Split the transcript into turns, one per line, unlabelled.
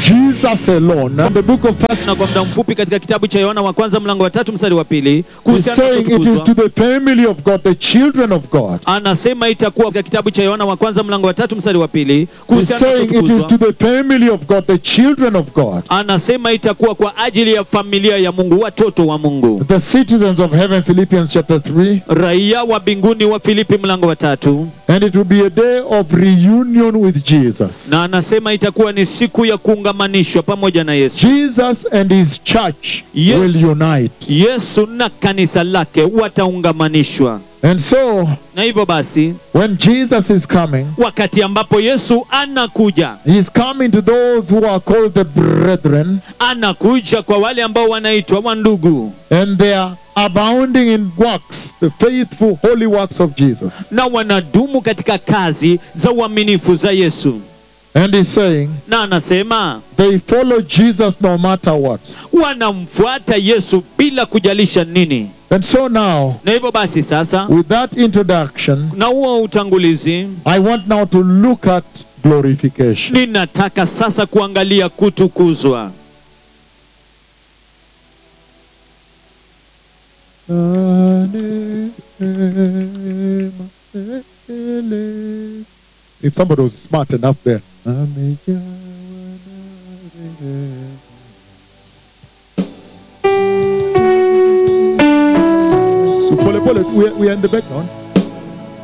Jesus alone. And the book of First
na kwa muda mfupi katika kitabu cha yohana wa kwanza mlango wa tatu mstari wa pili
is
kuhusiana na
saying it is
kutukuzwa
to the family of God, the children of God.
anasema itakuwa katika kitabu cha yohana wa kwanza mlango wa tatu mstari wa pili
He's
kuhusiana na
saying it is
kutukuzwa
to the family of God, the children of God,
anasema itakuwa kwa ajili ya familia ya mungu watoto wa mungu
the citizens of heaven, Philippians chapter 3.
raia wa mbinguni wa filipi mlango wa tatu
And it will be a day of reunion with Jesus.
na anasema itakuwa ni siku ya kuungamanishwa pamoja na yesu
Jesus and his church
Yes.
will unite.
yesu na kanisa lake wataungamanishwa
And so,
na hivyo basi
when Jesus is coming,
wakati ambapo yesu anakuja
he is coming to those who are called the brethren,
anakuja kwa wale ambao wanaitwa wandugu
and they are abounding in works, the faithful, holy works of Jesus.
na wanadumu katika kazi za uaminifu za yesu
And he's saying,
na anasema
they follow Jesus no matter what.
wanamfuata yesu bila kujalisha nini
And so now,
na hivyo basi sasa
with that introduction,
na huo utangulizi
I want now to look at glorification.
ninataka sasa kuangalia kutukuzwa
If somebody was smart enough there. So pole pole, we are, we are in the background.